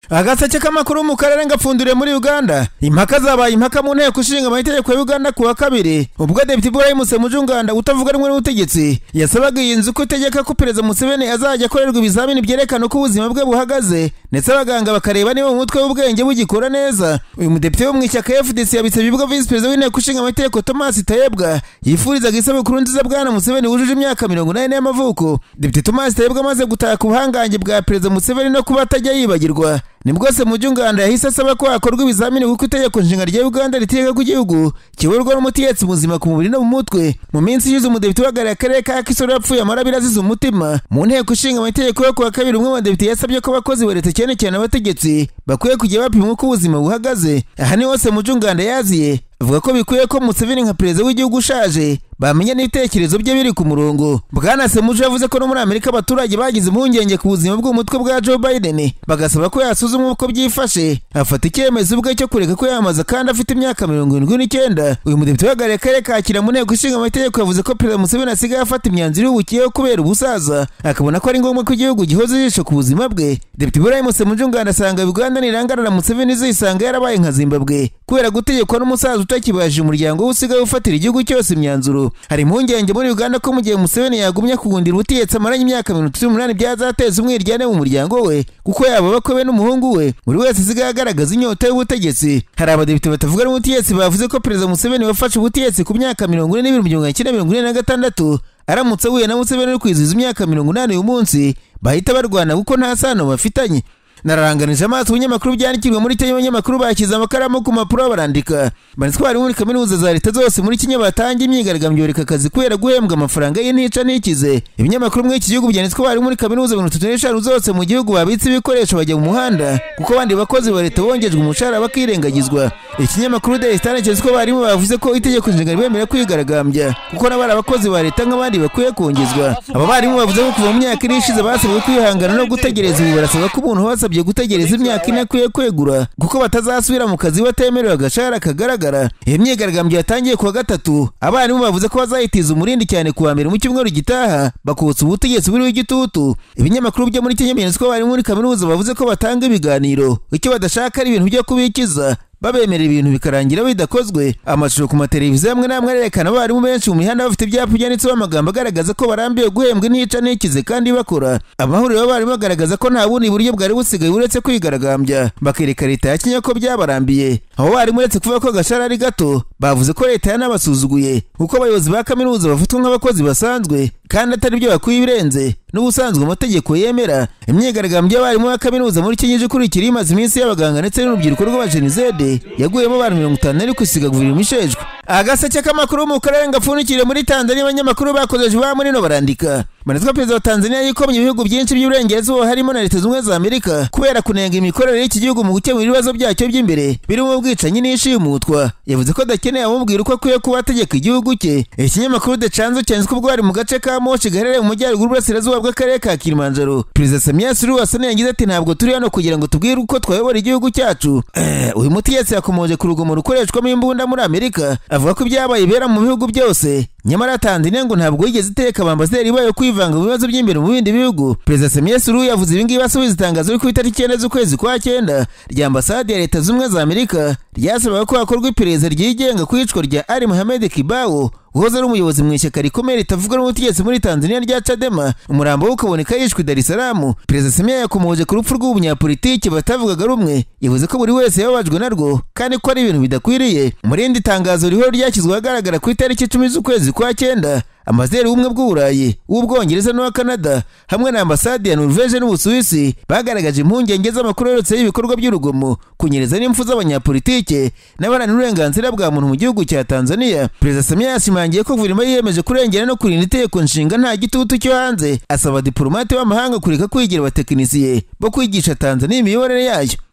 agaseke k'amakuru mu karere ngapfundure muri uganda impaka zabaye impaka mu nteko ishinga amategeko ya uganda ku wa kabiri ubwo depite ibrahim semujunganda utavuga rumwe n'ubutegetsi yasabaga iyi nzu ko itegeka ko perezida museveni azajya akorerwa ibizamini byerekana uko ubuzima bwe buhagaze ndetse abaganga bakareba niba mu mutwe w'ubwenge bugikora neza uyu mudepite wo mu ishyaka fdc yabisabye ubwo visi perezida w'inteko ishinga amategeko thomas tayebwa yifurizaga isabukuru nziza bwana museveni wujuje imyaka mirongo inani y'amavuko depite thomas tayebwa amaze gutaka ubuhangange bwa perezida museveni no kuba atajya yibagirwa ni bwose mu by'unganda yahise asaba ko hakorwa ibizamini kuko itegeko nshinga rya uganda ritegeka ko igihugu kiyoborwa n'umutegetsi muzima ku mubiri no mu mutwe mu minsi ishize umudepite uhagarariye akarere ka kisoro yapfuye amarabira azize umutima mu nteko ishinga amategeko yo kuwa kabiri umwe mu badepite yasabye ko abakozi ba leta cyane cyane abategetsi bakwiye kujya bapimwa uko ubuzima buhagaze aha ni hose mu by'unganda yaziye avuga ko bikwiye ko museveni nka perezida w'igihugu ushaje bamenya n'ibitekerezo bye biri ku murongo bwana semuje yavuze ko no muri amerika abaturage bagize impungenge ku buzima bw'umutwe bwa joe biden bagasaba ko yasuzumwa uko byifashe afata icyemezo ubwe cyo kureka ko yamaza kandi afite imyaka mirongo irindwi n'icyenda uyu mudepite uhagarariye akarere ka kira mu nteko ishinga amategeko yavuze ko perezida museveni asigaye afata imyanzuro y'ubukiyeho kubera ubusaza akabona ko ari ngombwa ko igihugu gihoza ijisho ku buzima bwe depite ibrahim semujunganda asanga uganda nirangana na museveni izisanga yarabaye nka zimbabwe kubera gutegekwa n'umusaza utakibajije umuryango we usigaye ufatira igihugu cyose imyanzuro hari impungenge muri uganda ko mu gihe museveni yagumye kugundira ubutegetsi amaranye imyaka mirongo itatu n'umunani byazateza umwiryane mu muryango we kuko yaba abakwe be n'umuhungu we buri wese asigaye agaragaza inyota y'ubutegetsi hari abadepite batavuga n'ubutegetsi bavuze ko perezida museveni wafashe ubutegetsi ku myaka mirongo ine n'ibiri mirongo icyenda mirongo ine na gatandatu aramutse ahuye na museveni uri kwizihiza imyaka mirongo inani uyu munsi bahita barwana kuko nta sano bafitanye nararanganije amaso ibinyamakuru byandikirwa muri kenya abanyamakuru bashyize amakaramu ku mpapuro barandika banditswe abarimu muri kaminuza za leta zose muri kenya batanga imyigaragambyo bareka akazi kubera guhembwa amafaranga y'intica ntikize ibinyamakuru muri iki gihugu byanditswe abarimu muri kaminuza mirongo itatu n'eshanu zose mu gihugu babitse ibikoresho bajya mu muhanda kuko abandi bakozi ba leta bongejwe umushahara bakirengagizwa ikinyamakuru de sitani cyanditse ko abarimu bavuze ko itegeko nshinga ribemerera kwigaragambya kuko n'abari abakozi ba leta nk'abandi bakwiye kongezwa aba barimu bavuze ko kuva mu myaka ine ishize basabwe kwihangana no gutegereza ubu barasaba ko umuntu basabye basabye gutegereza imyaka ine akwiye kwegura kuko batazasubira mu kazi batemerewe agashahara kagaragara iyo myigaragambyo yatangiye kuwa gatatu abarimu bavuze ko bazayitiza umurindi cyane kuwa mbere mu cyumweru gitaha bakutsa ubutegetsi buriho igitutu ibinyamakuru byo muri kenya binyanditswe abarimu muri kaminuza bavuze ko batanga ibiganiro icyo badashaka ari ibintu byo kubikiza babemerera ibintu bikarangira bidakozwe amashusho ku mateleviziyo amwe n'amwe arerekana abarimu benshi mu mihanda bafite ibyapa byanditseho amagambo agaragaza ko barambiwe guhembwa intica ntikize kandi bakora amahuriro y'abarimu bagaragaza ko nta bundi buryo bwari busigaye uretse kwigaragambya bakereka leta ya kenya ko byabarambiye abo barimu uretse kuvuga ko agashara ari gato bavuze ko leta yanabasuzuguye kuko abayobozi ba kaminuza bafatwa nk'abakozi basanzwe kandi atari byo bakwiye ibirenze n'ubusanzwe amategeko yemera imyigaragambyo y'abarimu ba kaminuza muri kenya ije ikurikira imaze iminsi y'abaganga ndetse n'urubyiruko rw'abajenizede yaguyemo abantu mirongo itanu ariko isiga guverinoma ishejwe agaseke k'amakuru mu karere gapfundikire muri tanzania abanyamakuru bakoresha ba muri no barandika manitwa perezida wa tanzania yikomye ibihugu byinshi by'uburengerazuba harimo na leta zunze za amerika kubera kunenga imikorere y'iki gihugu mu gukemura ibibazo byacyo by'imbere birimo ubwicanyi n'ishimutwa yavuze ko adakeneye abumubwira uko akwiye kuba ategeka igihugu cye ikinyamakuru de canzo cyanditswe ubwo ari mu gace ka moshi gaherereye mu majyaruguru burasirazuba bw'akarere ka kilimanjaro perezida samiya suru wasane yagize ati ntabwo turi hano kugira ngo tubwire uko twayobora igihugu cyacu uyu mutegetsi yakomoje ku rugomo rukoreshwamo imbunda muri amerika avuga ko ibyabaye ibera mu bihugu byose nyamara tanzania ngo ntabwo yigeze iteka abambasaderi bayo kwivanga mu bibazo by'imbere mu bindi bihugu perezida samiya suru yavuze ibi ngibi asubiza itangazo riri ku itariki icyenda z'ukwezi kwa cyenda rya ambasade ya leta z'ubumwe za amerika ryasabaga ko hakorwa iperereza ryigenga ku iyicwa rya ali muhamed kibawo uhoze ari umuyobozi mu ishyaka rikomeye ritavuga n'ubutegetsi muri tanzania rya cadema umurambo we ukaboneka yishwe i darisaramu perezida samiya yakomoje ku rupfu rw'ubunyapolitiki batavugaga rumwe yavuze ko buri wese yababajwe narwo kandi ko ari ibintu bidakwiriye muri irindi tangazo rihora ryashyizwe ahagaragara ku itariki icumi z'ukwezi kwa cyenda ambasaderi w'ubumwe bw'uburayi uw'ubwongereza n'uwa canada hamwe na ambasade ya norvege n'ubusuwisi bagaragaje impungenge z'amakuru yoretse y'ibikorwa by'urugomo kunyereza n'impfu z'abanyapolitike n'abaharanira uburenganzira bwa muntu mu gihugu cya tanzania perezida samiya yashimangiye ko guverinoma yiyemeje kurengera no kurinda itegeko nshinga nta gitutu cyo hanze asaba diporomate b'amahanga kureka kwigira abatekinisiye bo kwigisha tanzania imiyoborere yayo